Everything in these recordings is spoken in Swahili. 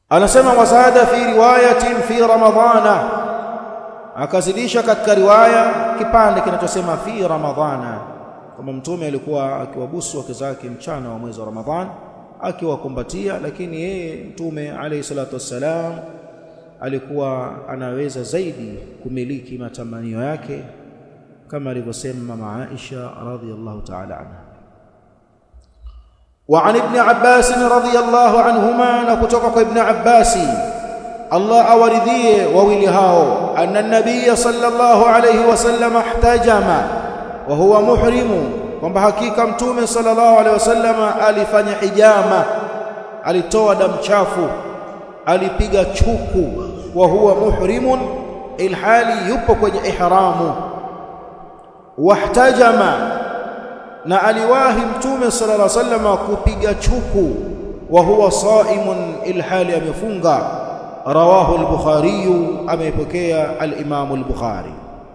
anasema wazada fi riwayatin fi ramadhana akazidisha katika riwaya kipande kinachosema fi ramadhana kama mtume alikuwa akiwabusu wake zake mchana wa mwezi wa ramadhan akiwakumbatia lakini yeye mtume alayhi salatu wassalam alikuwa anaweza zaidi kumiliki matamanio yake kama alivyosema mama Aisha radhiyallahu ta'ala anha وعن ابن عباس رضي الله عنهما نكتوك ابن عباس الله أورذيه وولهاو أن النبي صلى الله عليه وسلم احتجم وهو محرم kwamba hakika mtume sallallahu alaihi wasallam alifanya hijama alitoa damu chafu alipiga chuku wa huwa muhrimun ilhali yupo kwenye ihramu wahtajama na aliwahi mtume sallallahu alaihi wasallam kupiga chuku wa huwa saimun ilhali amefunga rawahu al-bukhari ameipokea al-imam al-bukhari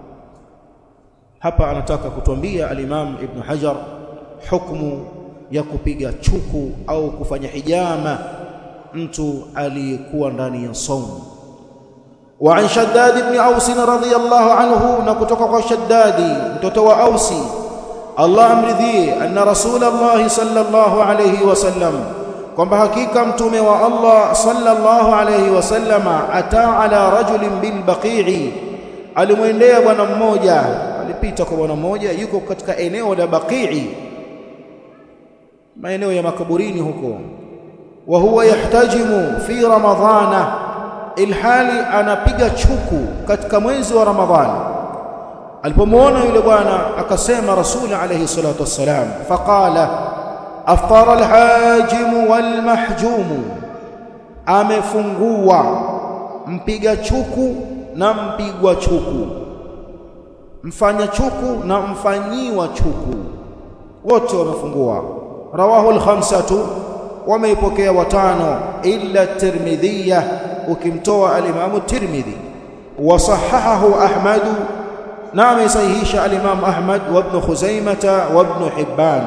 hapa anataka kutuambia al-imam ibn hajar hukumu ya kupiga chuku au kufanya hijama mtu aliyekuwa ndani ya saumu وعن شداد بن أوس رضي الله عنه نكتك شداد متوى أوسي الله أمرذي أن رسول الله صلى الله عليه وسلم kwamba hakika mtume wa Allah sallallahu alayhi wasallama ataa ala rajulin bil baqi'i alimwendea bwana mmoja alipita kwa bwana mmoja yuko katika eneo la baqi'i maeneo ya makaburini huko wa huwa yahtajimu fi ramadhana ilhali anapiga chuku katika mwezi wa ramadhani alipomwona yule bwana akasema rasuli alayhi salatu wassalam faqala aftara alhajim walmahjum amefungua mpiga chuku na mpigwa chuku mfanya chuku na mfanyiwa chuku wote wamefungua rawahu alkhamsatu wameipokea watano illa tirmidhiyah ukimtoa al-Imam Tirmidhi wasahahahu Ahmad na amesahihisha al-Imam Ahmad wa Ibn Khuzaimah wa Ibn Hibban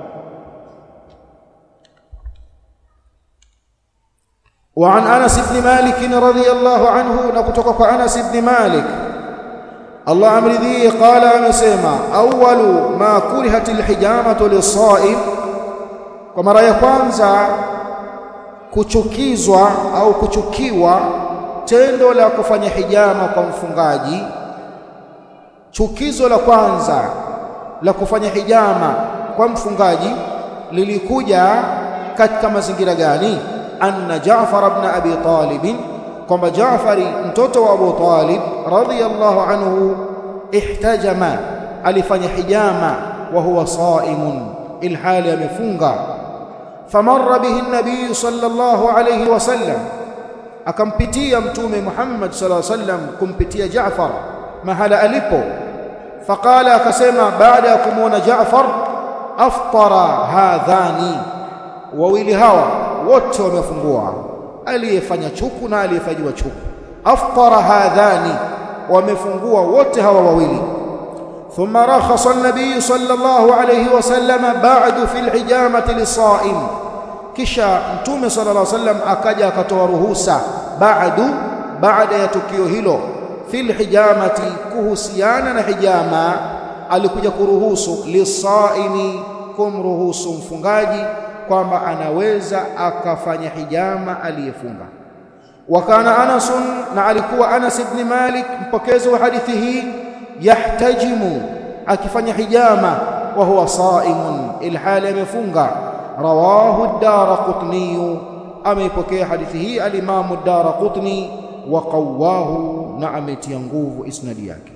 وعن انس بن مالك رضي الله عنه نكتوك انس بن مالك الله امرذي قال امسما اول ما كرهت الحجامه للصائم ومره ya kwanza kuchukizwa au kuchukiwa tendo la kufanya hijama kwa mfungaji chukizo la kwanza la kufanya hijama kwa mfungaji lilikuja katika mazingira gani anna Jaafar ibn Abi Talib kwamba Jaafari mtoto wa Abu Talib radhiyallahu anhu ihtajama alifanya hijama wa huwa saimun ilhali amefunga famarra bihi an-nabiy sallallahu alayhi wasallam akampitia mtume Muhammad sallallahu alayhi wasallam kumpitia Jaafar mahala alipo faqala akasema baada ya kumuona Jaafar aftara hadhani wawili hawa wote wamefungua aliyefanya chuku na aliyefanyiwa chuku aftara hadhani wamefungua wote hawa wawili ثم رخص النبي صلى الله عليه وسلم بعد في الحجامة للصائم kisha mtume صلى الله عليه وسلم akaja akatoa ruhusa baadu baada ya tukio hilo fil hijamati kuhusiana na hijama alikuja kuruhusu lisaimi kumruhusu mfungaji kwamba anaweza akafanya hijama aliyefunga wakana Anas na alikuwa Anas ibn Malik mpokezi wa hadithi hii yahtajimu akifanya hijama wa huwa saimun ilhali amefunga rawahu ad-Daraqutni ameipokea hadithi hii al-Imam ad-Daraqutni wa qawahu na ametia nguvu isnadi yake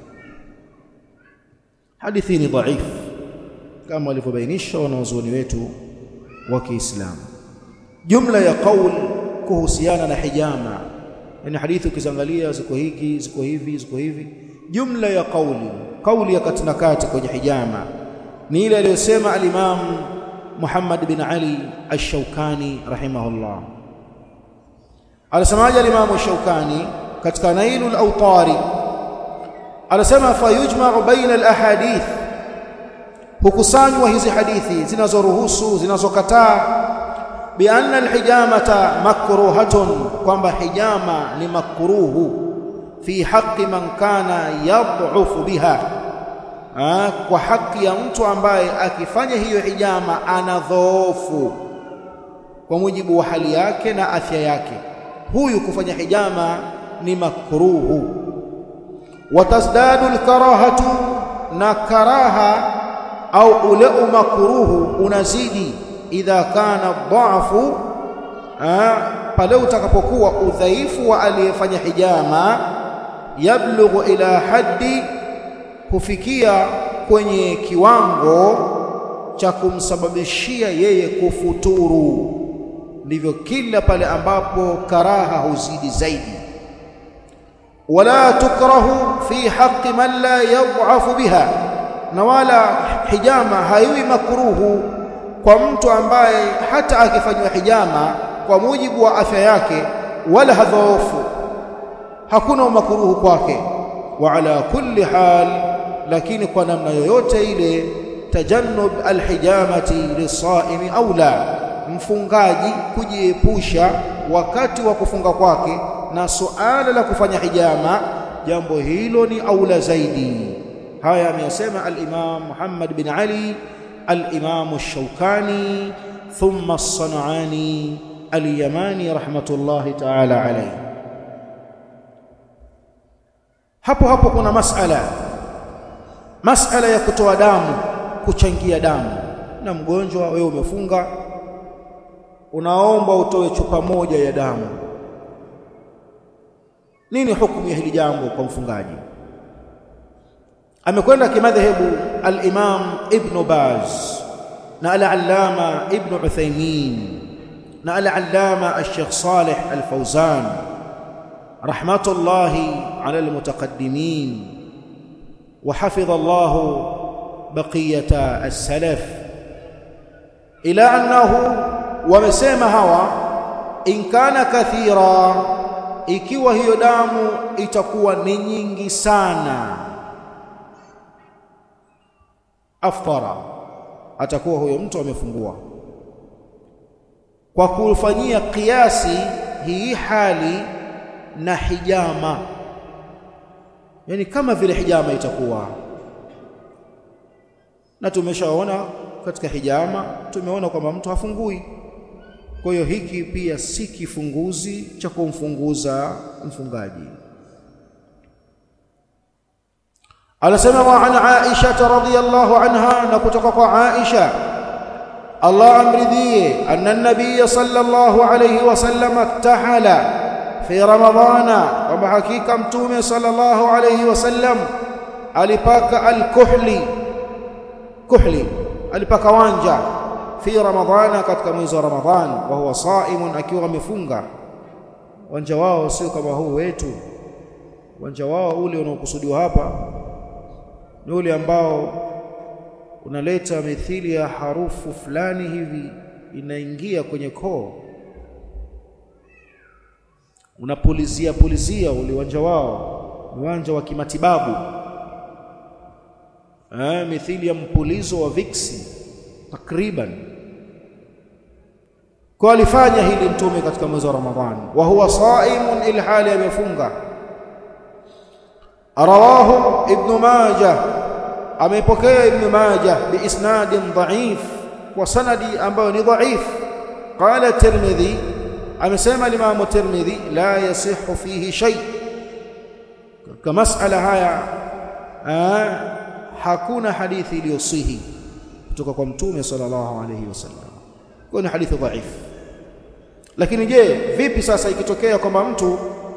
hadithi ni dhaif kama walivyobainisha wanazuoni wetu wa Kiislamu jumla ya qaul kuhusiana na hijama yani hadithi ukiziangalia ziko hiki ziko hivi ziko hivi jumla ya qauli qauli ya katina kati kwenye hijama ni ile aliyosema al-Imam Muhammad bin Ali Ash-Shawkani rahimahullah alisemaje al-Imam Ash-Shawkani katika Nailul Awtari anasema fayujma'u baina al-ahadith hukusanywa hizi hadithi zinazoruhusu zinazokataa bianna alhijamata makruhatun kwamba hijama ni makruhu fi haqqi man kana yad'ufu biha ha, kwa haki ya mtu ambaye akifanya hiyo hijama ana dhoofu kwa mujibu wa hali yake na afya yake huyu kufanya hijama ni makruhu watazdadu alkarahatu na karaha au ule umakruhu unazidi idha kana dhaafu pale utakapokuwa udhaifu wa aliyefanya hijama yablughu ila haddi kufikia kwenye kiwango cha kumsababishia yeye kufuturu ndivyo kila pale ambapo karaha huzidi zaidi wala tukrahu fi haqqi man la yadhafu biha na wala hijama haiwi makruhu kwa mtu ambaye hata akifanywa hijama kwa mujibu wa afya yake wala hadhoofu hakuna makruhu kwake wa ala kulli hal lakini kwa namna yoyote ile tajannub alhijamati lisaimi aula mfungaji kujiepusha wakati wa kufunga kwake na suala la kufanya hijama jambo hilo ni aula zaidi haya ameyasema al-Imam Muhammad bin Ali al-Imam ash-Shawkani thumma as-San'ani al-Yamani rahmatullahi ta'ala alayhi hapo hapo kuna masala masala ya kutoa damu kuchangia damu na mgonjwa wewe umefunga unaomba utoe chupa moja ya damu nini hukumu ya hili jambo kwa mfungaji amekwenda kimadhehebu al-Imam Ibn Baz na al-Allama Ibn Uthaymeen na al-Allama al-Sheikh Salih al-Fawzan rahmatullahi ala al-mutaqaddimin وحفظ الله بقية السلف إلى أنه ومسيما هوا إن كان كثيرا ikiwa hiyo damu itakuwa ni nyingi sana aftara atakuwa huyo mtu amefungua kwa kufanyia kiasi hii hali na hijama yani kama vile hijama itakuwa na tumeshaona katika hijama tumeona kwamba mtu hafungui kwa hiyo hiki pia si kifunguzi cha kumfunguza mfungaji anasema wa an Aisha radhiyallahu anha na kutoka kwa Aisha Allah amridhie anna an-nabiy sallallahu alayhi wasallam tahala fi ramadhana kwamba hakika mtume sallallahu alayhi wasallam alipaka al-kuhli kuhli alipaka wanja fi ramadhana katika mwezi wa ramadhan wa huwa saimun akiwa amefunga wanja wao sio kama huu wetu wanja wao ule unaokusudiwa hapa ni ule ambao unaleta mithili ya harufu fulani hivi inaingia kwenye koo unapulizia pulizia ule uwanja wao uwanja wa kimatibabu eh mithili ya mpulizo wa viksi takriban kwa alifanya hili mtume katika mwezi wa Ramadhani wa huwa saimun ilhali amefunga rawahu ibn majah amepokea ibn majah biisnadin dhaif kwa sanadi ambayo ni dhaif qala tirmidhi amesema Imam Tirmidhi la yasihu fihi shay katika masala haya aa, hakuna hadithi iliyosihi kutoka kwa mtume sallallahu alayhi wasallam kwa ni hadithi dhaifu lakini je vipi sasa ikitokea kwamba mtu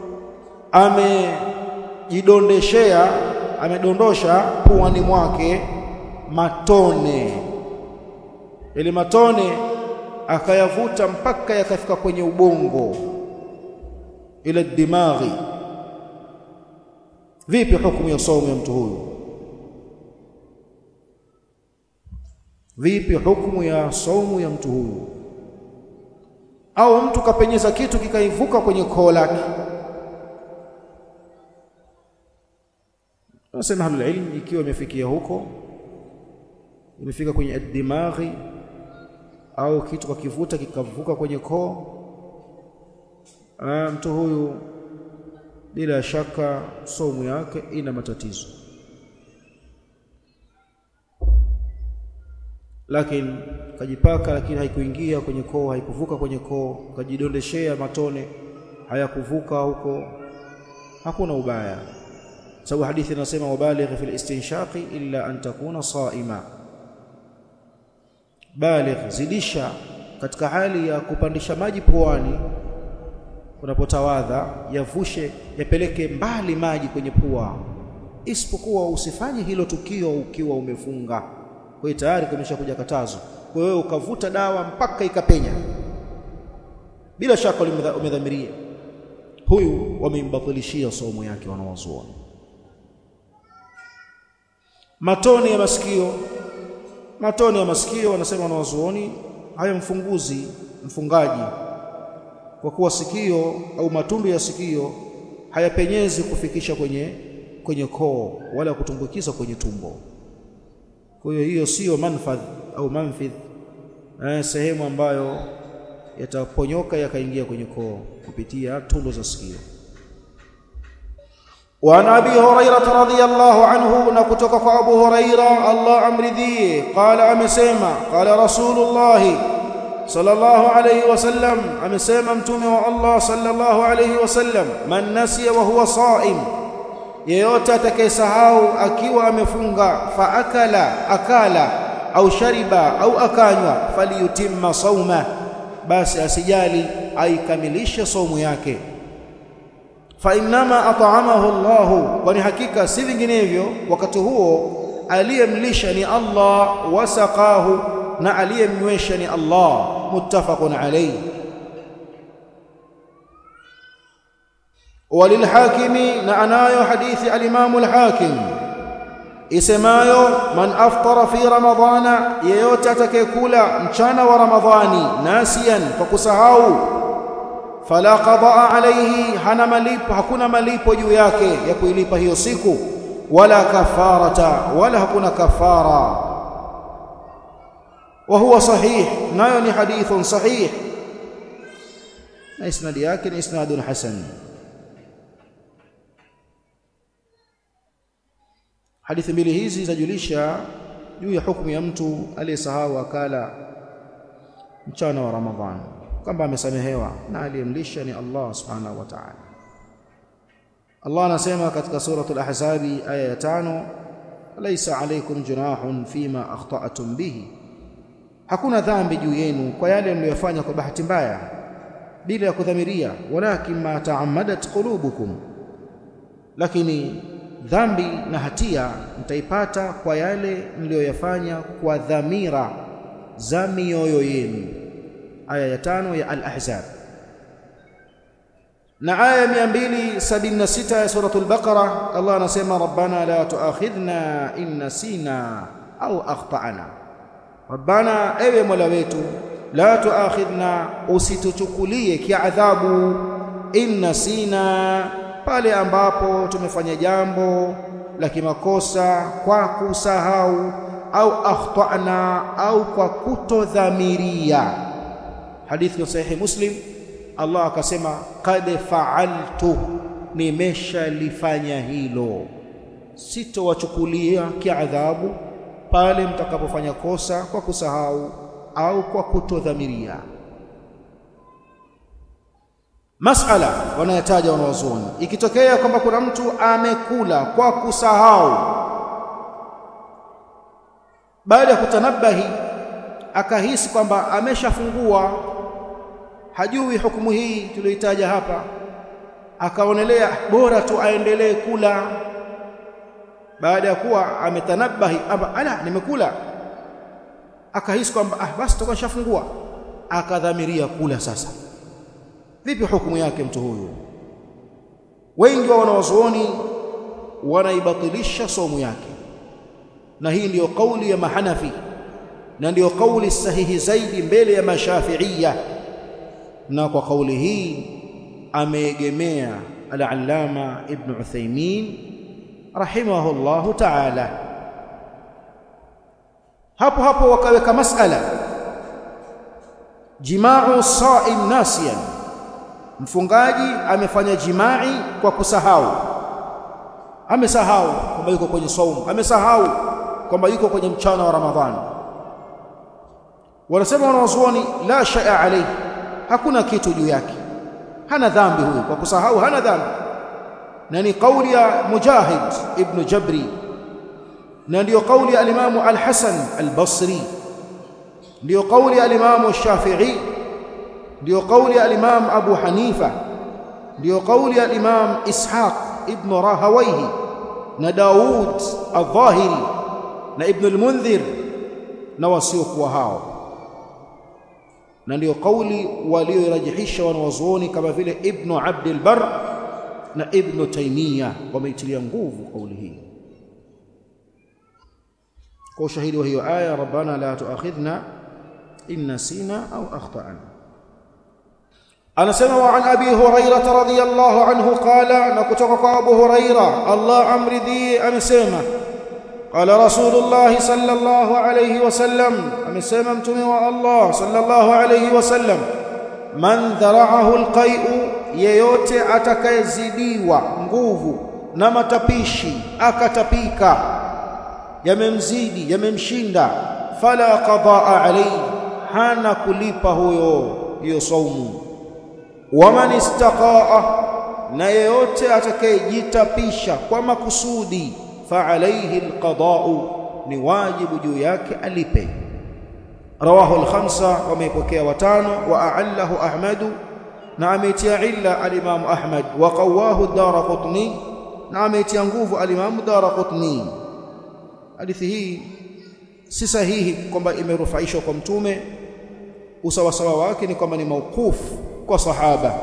amejidondeshea amedondosha puani mwake matone ili matone akayavuta mpaka yakafika kwenye ubongo ila dimaghi vipi hukumu ya saumu ya mtu huyu vipi hukumu ya saumu ya mtu huyu au mtu kapenyeza kitu kikaivuka kwenye koo lake nasema ahlul ilm ikiwa imefikia huko imefika kwenye ad-dimaghi au kitu kakivuta kikavuka kwenye koo mtu huyu bila shaka somu yake ina matatizo lakini kajipaka lakini haikuingia kwenye koo haikuvuka kwenye koo kajidondeshea matone hayakuvuka huko hakuna ubaya sababu hadithi inasema wabaligh fil istinshaqi illa an takuna saima baligh zidisha katika hali ya kupandisha maji puani unapotawadha yavushe yapeleke mbali maji kwenye pua isipokuwa usifanye hilo tukio ukiwa umefunga kwa hiyo tayari kumeshakuja katazo kwa hiyo ukavuta dawa mpaka ikapenya bila shaka umedhamiria huyu wamembatilishia somo yake wanawazuoni matone ya masikio matone ya masikio wanasema wanawazuoni hayamfunguzi mfungaji kwa kuwa sikio au matundu ya sikio hayapenyezi kufikisha kwenye kwenye koo wala kutumbukiza kwenye tumbo kwa hiyo hiyo sio manfadh au manfidh eh, sehemu ambayo yataponyoka yakaingia kwenye koo kupitia tundu za sikio وعن ابي هريره رضي الله عنه نكتك ابو هريره الله امرضيه قال امسما قال رسول الله صلى الله عليه وسلم امسما متومه الله صلى الله عليه وسلم من نسي وهو صائم yeyote atakayesahau akiwa amefunga fa akala akala au shariba au akanywa faliyutimma sauma basi asijali aikamilishe saumu yake fa innama at'amahu Allah kwani hakika si vinginevyo wakati huo aliyemlisha ni Allah wasaqahu na aliyemnywesha ni Allah muttafaqun alayhi وللحاكم نعنايو حديث الإمام الحاكم isemayo man aftara fi ramadhana yeyote atakayekula mchana wa ramadhani nasiyan kwa kusahau fala qadaa alayhi hana malipo hakuna malipo juu yake ya kuilipa hiyo siku wala kafarata wala hakuna kafara wa huwa sahih nayo ni hadithun sahih na isnadi yake ni isnadun hasan hadithi mbili hizi zajulisha juu ya hukumu ya mtu aliyesahau akala mchana wa Ramadhani kwamba amesamehewa na aliyemlisha ni Allah subhanahu wa ta'ala Allah anasema katika suratul ahzabi aya ya tano laysa alaykum junahun fima akhta'tum bihi hakuna dhambi juu yenu kwa yale mliyofanya kwa bahati mbaya bila ya kudhamiria walakin ma ta'ammadat qulubukum lakini dhambi na hatia mtaipata kwa yale mliyoyafanya kwa dhamira za mioyo yenu aya ya tano ya al-ahzab na aya 276 ya suratul baqara Allah anasema rabbana la tuakhidhna in nasina au akhtana rabbana ewe mola wetu la tuakhidhna usituchukulie kiadhabu in nasina pale ambapo tumefanya jambo la kimakosa kwa kusahau au akhtana au kwa kutodhamiria hadithi ya sahihi muslim Allah akasema qad fa'altu nimeshalifanya hilo sitowachukulia kiadhabu pale mtakapofanya kosa kwa kusahau au kwa kutodhamiria masala wanayataja wanawazuoni ikitokea kwamba kuna mtu amekula kwa kusahau baada ya kutanabahi akahisi kwamba ameshafungua hajui hukumu hii tuliyoitaja hapa akaonelea bora tu aendelee kula baada ya kuwa ametanabahi amba ala nimekula akahisi kwamba ah basi toka nishafungua akadhamiria kula sasa vipi hukumu yake mtu huyu wengi wa wanawazuoni wanaibatilisha somu yake na hii ndiyo kauli ya mahanafi na ndiyo kauli sahihi zaidi mbele ya mashafiia na kwa kauli hii ameegemea al-allama ibn Uthaymeen rahimahullahu ta'ala hapo hapo wakaweka masala jima'u sa'im nasiyan mfungaji amefanya jimai kwa kusahau amesahau kwamba yuko kwenye saumu amesahau kwamba yuko kwenye mchana wa ramadhani wanasema wanawazuoni la shay'a alayhi hakuna kitu juu yake hana dhambi huyo kwa kusahau hana dhambi na ni kauli ya mujahid ibn jabri na ndiyo kauli ya alimamu al-hasan al-basri ndiyo kauli ya alimamu shafi'i ndiyo kauli ya alimamu abu hanifa ndiyo kauli ya alimamu ishaq ibn rahawayhi na daud al-dhahiri na ibn al-mundhir na wasiokuwa hao na ndiyo kauli walioirajihisha wanawazuoni kama vile ibn abd al-bar na ibn taymiya wameitilia nguvu kauli hii kwa ushahidi wa hiyo aya rabbana la tuakhidhna in nasina au akhtana anasema wa an abi hurairah radhiyallahu anhu qala na kutoka kwa abu hurairah Allah amridhi amesema qala rasulullah sallallahu alayhi wasallam amesema mtume wa Allah sallallahu alayhi wasallam man dhara'ahu alqai'u yeyote atakayezidiwa nguvu na matapishi akatapika yamemzidi yamemshinda fala qadaa alayhi hana kulipa huyo hiyo saumu waman istaqaa na yeyote atakayejitapisha kwa makusudi fa alayhi alqada'u ni wajibu juu yake alipe rawahu al-khamsa wameipokea watano wa a'allahu ahmadu na ameitia illa al-imam ahmad wa qawahu ad-darqutni na ameitia nguvu al-imam ad-darqutni hadithi hii si sahihi kwamba imerufaishwa kwa mtume usawasawa wake ni kwamba ni mauqufu kwa sahaba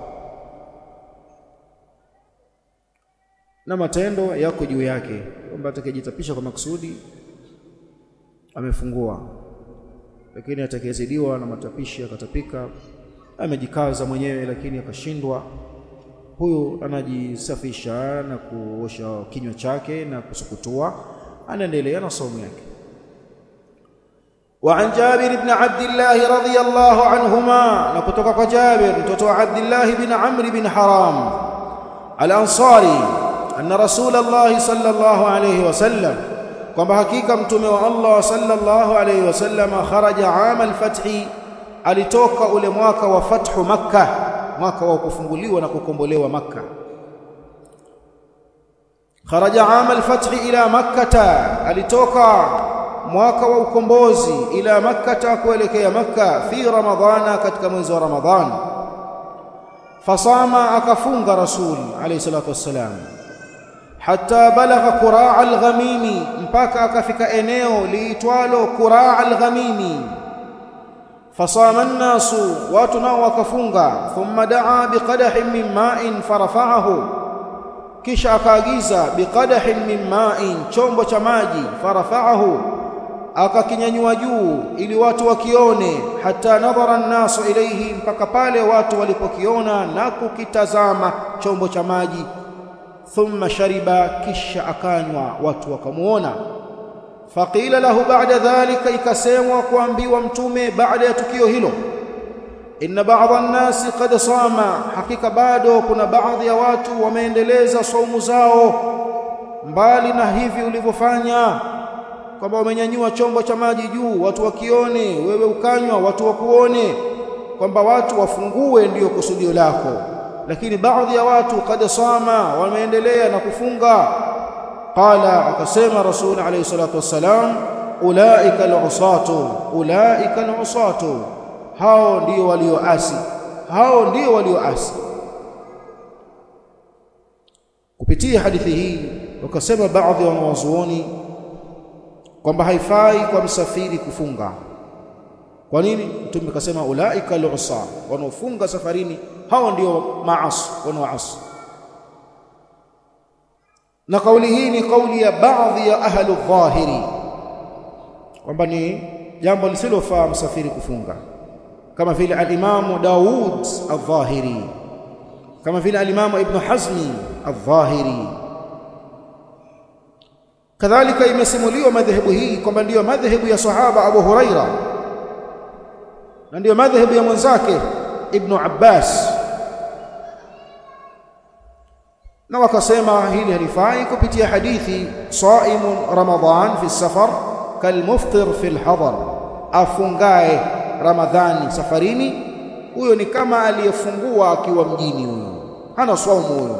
na matendo yako juu yake kwamba atakayejitapisha kwa makusudi amefungua lakini atakayezidiwa na matapishi akatapika amejikaza mwenyewe lakini akashindwa huyu anajisafisha na kuosha kinywa chake na kusukutua anaendelea na somo yake وعن جابر بن عبد الله رضي الله عنهما نكتوك جابر متوتو عبد الله بن عمرو بن حرام الأنصاري أن رسول الله صلى الله عليه وسلم kwamba hakika mtume wa Allah sallallahu alayhi wasallam kharaja aam al-fath alitoka ule mwaka wa fathu makkah mwaka wa kufunguliwa na kukombolewa makkah kharaja aam al-fath ila makkah alitoka mwaka wa ukombozi ila makkah kuelekea makkah fi ramadhana katika mwezi wa ramadhan fasama akafunga rasul alayhi salatu wassalam hatta balagha quraa al-ghamimi mpaka akafika eneo liitwalo quraa al-ghamimi fasama an-nasu watu nao wakafunga thumma daa biqadahin min ma'in farafa'ahu kisha akaagiza biqadahin min ma'in chombo cha maji farafa'ahu akakinyanyua juu ili watu wakione hata nadhara an-nasu ilayhi mpaka pale watu walipokiona na kukitazama chombo cha maji thumma shariba kisha akanywa watu wakamuona faqila lahu ba'da dhalika ikasemwa kuambiwa mtume baada ya tukio hilo inna ba'dha an-nasi qad sama hakika bado kuna baadhi ya watu wameendeleza saumu zao mbali na hivi ulivyofanya kwamba wamenyanyua chombo cha maji juu watu wakione wewe ukanywa watu wakuone kwamba watu wafungue ndiyo kusudio lako lakini baadhi ya watu kad sama wameendelea na kufunga qala akasema rasul alayhi salatu wassalam ulaika al'usatu ulaika al'usatu hao ndio walioasi hao ndio walioasi kupitia hadithi hii wakasema baadhi ya wanawazuoni kwamba haifai kwa msafiri kufunga kwa nini mtume akasema ulaika al'usa wanaofunga safarini hao ndio maasi wanaoasi na kauli hii ni kauli ya baadhi ya ahlu dhahiri kwamba ni jambo lisilofaa msafiri kufunga kama vile al-Imam Daud al-Dhahiri kama vile al-Imam Ibn Hazmi al-Dhahiri kadhalika imesimuliwa madhehebu hii kwamba ndiyo madhehebu ya sahaba Abu Huraira na ndio madhhabu ya mwenzake Ibn Abbas na wakasema hili halifai kupitia hadithi saimun ramadan fi safar kalmuftir fi alhadar afungae ramadhani safarini huyo ni kama aliyefungua akiwa mjini huyo hana saumu huyo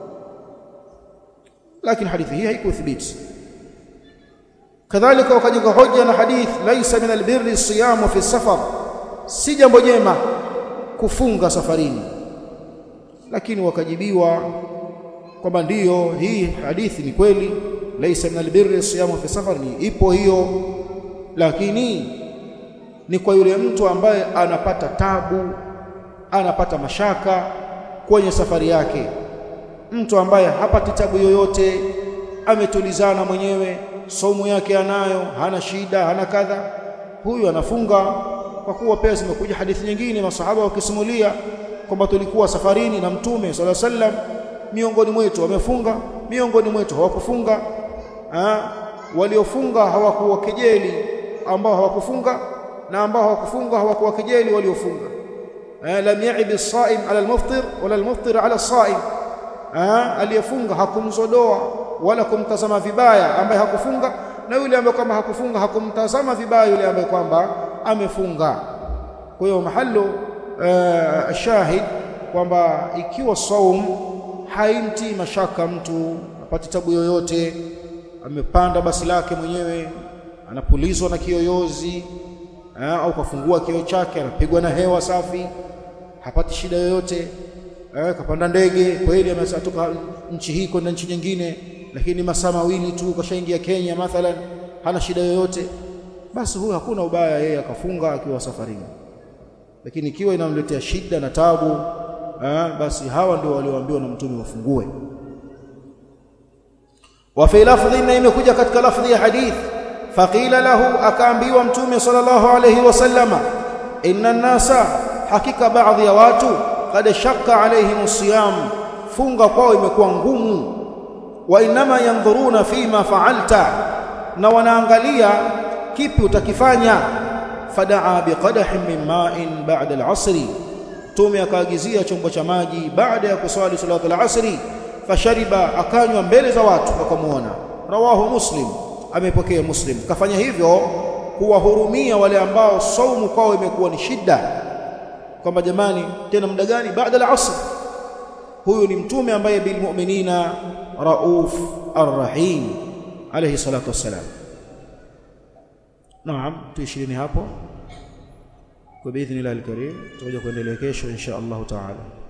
lakini hadithi hii haikuthibiti kadhalika wakajenga hoja na hadith laisa min albirri siyamu fi safar si jambo jema kufunga safarini lakini wakajibiwa kwamba ndiyo hii hadithi ni kweli laisa min albirri siyamu fi safar ni ipo hiyo lakini ni kwa yule mtu ambaye anapata tabu anapata mashaka kwenye safari yake mtu ambaye hapati tabu yoyote ametulizana mwenyewe somo yake anayo hana shida hana kadha huyu anafunga kwa kuwa pia zimekuja hadithi nyingine masahaba wakisimulia kwamba tulikuwa safarini na mtume sala sallam miongoni mwetu wamefunga miongoni mwetu hawakufunga ha? waliofunga hawakuwakejeli ambao hawakufunga na ambao hawakufunga hawakuwakejeli waliofunga lam yaib as-saim ala al-muftir wala al-muftir ala as-saim aliyefunga hakumzodoa wala kumtazama vibaya ambaye hakufunga na yule ambaye kwamba hakufunga hakumtazama vibaya yule ambaye kwamba amefunga kwa hiyo mahalo shahid kwamba ikiwa saum haimti mashaka mtu apati tabu yoyote amepanda basi lake mwenyewe anapulizwa na kiyoyozi au kafungua kioo chake anapigwa na hewa safi hapati shida yoyote eh, kapanda ndege kweli amesatoka nchi hii kwenda nchi nyingine lakini masaa mawili tu kashaingia Kenya mathalan hana shida yoyote basi huyo hakuna ubaya yeye akafunga akiwa safarini lakini ikiwa inamletea shida na tabu eh, basi hawa ndio walioambiwa na mtume wafungue wa fi lafdhi na imekuja katika lafdhi ya hadith faqila lahu akaambiwa mtume sallallahu alayhi wasallama inna nasa hakika baadhi ya watu qad shakka alaihim siyam funga kwao imekuwa ngumu wa inma yanzuruna fima fa'alta na wanaangalia kipi utakifanya fadaa biqadahin min ma'in ba'da al-'asri tume akaagizia chombo cha maji baada ya kuswali salatu al-'asri fashariba akanywa mbele za watu wakamuona rawahu muslim amepokea muslim kafanya hivyo kuwahurumia wale ambao saumu kwao imekuwa ni shida kwamba jamani tena muda gani baada ya asr huyu ni mtume ambaye bil mu'minina rauf arrahim alayhi salatu wassalam naam tuishirini hapo kwa biidhnillah alkarim tutakuja kuendelea kesho insha Allah taala